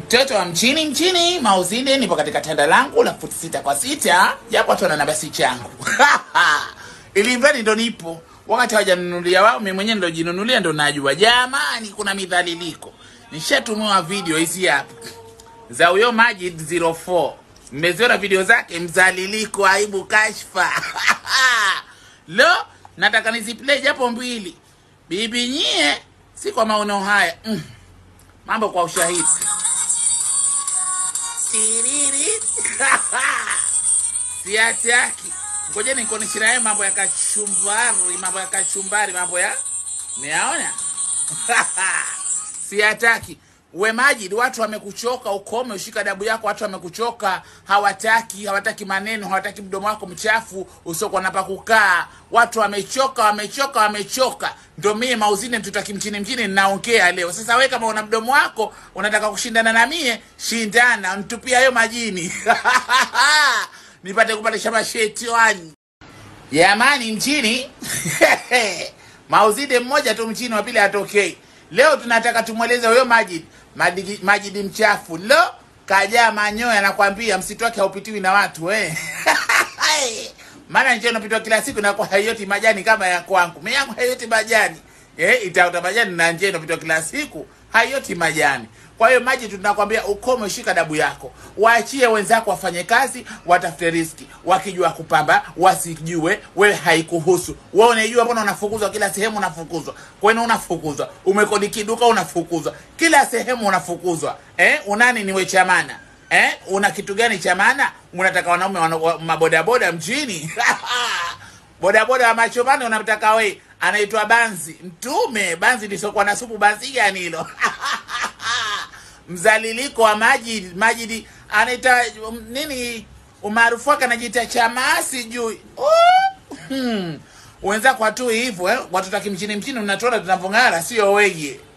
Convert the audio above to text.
Mtoto wa mchini mchini Mauzide, nipo katika tanda langu la futi sita kwa sita, japo watu wana basi changu ili mradi ndo nipo, wakati hawajanunulia wao, mimi mwenyewe ndo jinunulia, ndo najua. Jamani, kuna midhaliliko. Nishatumiwa video hizi hapa za huyo Majid 04 mmeziona video zake, mzaliliko, aibu, kashfa lo, nataka niziplay japo mbili. Bibi nyie, si kwa maono haya mm. Mambo kwa ushahidi Tiriri. siataki ngoja nikuonyeshe naye mambo ya kachumbari, mambo ya kachumbari, mambo ya meaona siataki we Majid, watu wamekuchoka, ukome ushika dabu yako. Watu wamekuchoka, hawataki hawataki maneno, hawataki mdomo wako mchafu usiokuwa na pa kukaa. Watu wamechoka, wamechoka, wamechoka. Ndio mie Mauzine mtutaki mchini mchini ninaongea leo. Sasa we kama una mdomo wako unataka kushindana na mie, shindana, ntupia hayo majini nipate kupandisha mashetani jamani, mchini Mauzide mmoja tu mchini, wa pili hatokei. Leo tunataka tumweleze huyo Majid, Majid, Majid mchafu lo, kajaa manyoya, nakwambia msitu wake haupitiwi na watu eh. Maana njia inapitwa kila siku na kwa hayoti majani kama ya kwangu. Mimi yangu hayoti majani. Eh, itaota majani na njia inapitwa kila siku hayoti majani. Kwa hiyo maji, tunakwambia ukome, shika dabu yako, waachie wenzako wafanye kazi, watafute riski, wakijua kupamba, wasijue, wewe haikuhusu. Wewe unajua, mbona unafukuzwa kila sehemu, unafukuzwa kwani, unafukuzwa umekodi kiduka, unafukuzwa kila sehemu, unafukuzwa eh, unani niwe chamana eh, una kitu gani cha maana? Unataka wanaume wana, wa, mabodaboda mjini bodaboda wa machomani unamtaka we, anaitwa Banzi Mtume. Banzi lisokuwa na supu, banzi gani hilo? mzaliliko wa Majid. Majid anaita um, nini umaarufu wake anajiita chamaa sijui hmm. Wenzako watu hivyo eh? Watu taki mchini mchini, mnatuona tunavyong'ara, sio weye